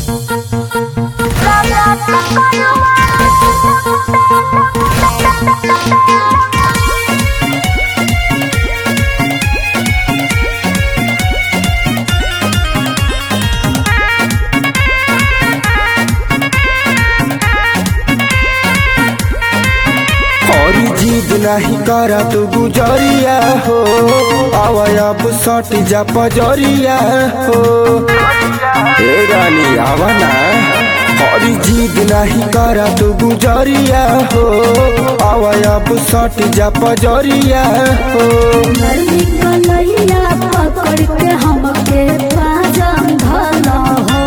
और जिद नहीं करा तू गुजरिया हो आवा अब सट जा पजरिया हो ए रानी आवा ना और जिद नहीं करा तू गुजरिया हो आवा अब सट जा पजरिया हो नरमी कलैया पकड़ के हमके पाजम धला हो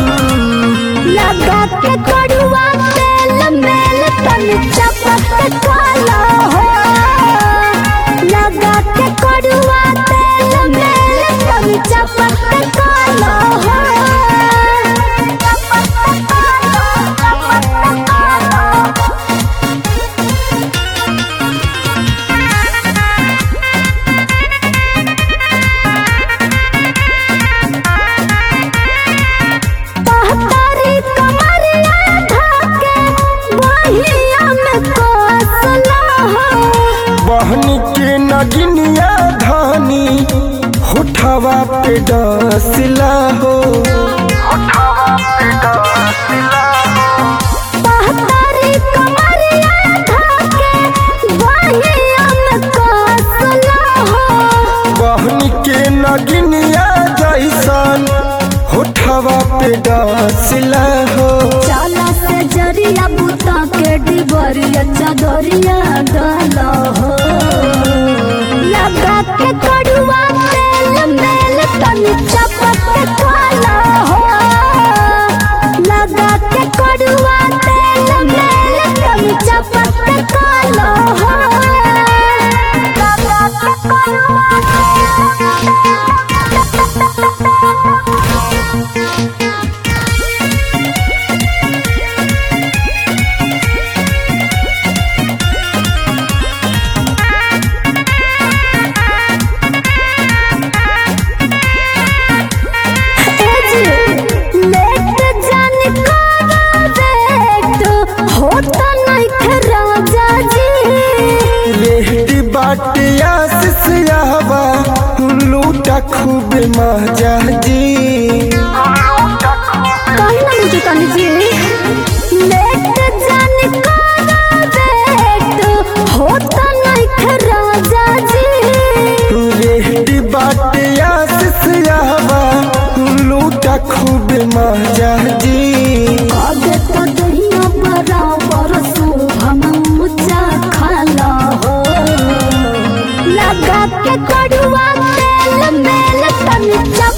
लगा के कड़ुआ तेल मेल तन चपक काला हो लगा के कड़ुआ तेल मेल तन चपक काला हो चपक काला चपक काला पहतारी कमरिया ढाके बहिया में कोसला हो बहन के नगिनिया धानी होठवा पे डसला हो पहतारी कमरिया ढाके बहिया में कोसला हो बहन के नगिनिया जैसन होठवा पे डसला हो चाला से जरिया बुता के डिबरिया चदरिया डाला हो लगा के कड़ुआ तेल मेल तन चपक काला हो लगा के कड़ुआ तेल मेल तन चपक काला हो लगा के लेट जान वेट होता नहीं राजा जी रेहड़ी बाटिया सिसयावा लूटा खूब मजा जी कहीं ना मुझे तनी जी लेट जान वेट होता नहीं राजा जी रेहड़ी बाटिया सिसयावा लूटा खूब मजा जी आगे तो दहिया बराबर शुभम ऊंचा खाला हो लगा के कड़ुआ तेल मेल तन